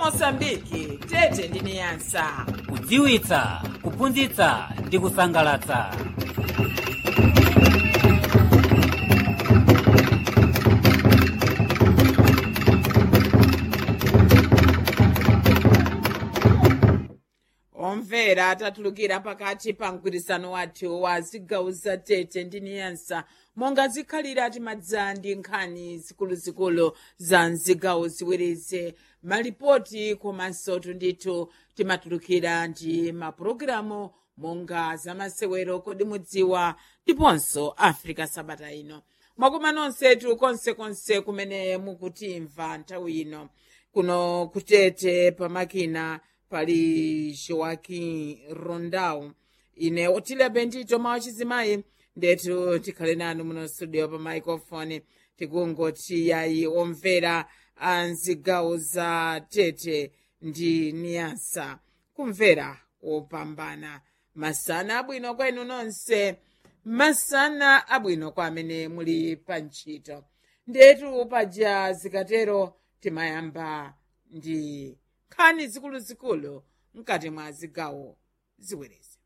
mosambiki tete ndi niyasa kudziwitsa kuphunzitsa ndi kusangalatsa omvera tatulukira pakati pa mgwirizano wathu wa zigawo za tete ndi niyasa monga zikhalira timadza ndi nkhani zikuluzikulu za mzigawo ziwirizi malipoti komanso tundithu timatulukira ndi mapulogalamu monga zamasewero kodi mudziwa ndiponso africa sabata ino mwakoma nonsetu konsekonse kumene mukutimva nthawi ino kuno kutete pamakina pali joaquim rondau ine otile bendito mawa chizimayi ndetu tikhale nanu muno studio pa microphone tikungoti yayi omvera a mzigawo za tete ndi niyasa kumvera opambana masana abwino kwenu nonse masana abwino kwa amene muli pa ntchito ndetu paja zikatero timayamba ndi nkhani zikuluzikulu mkati mwa zigawo ziwirizi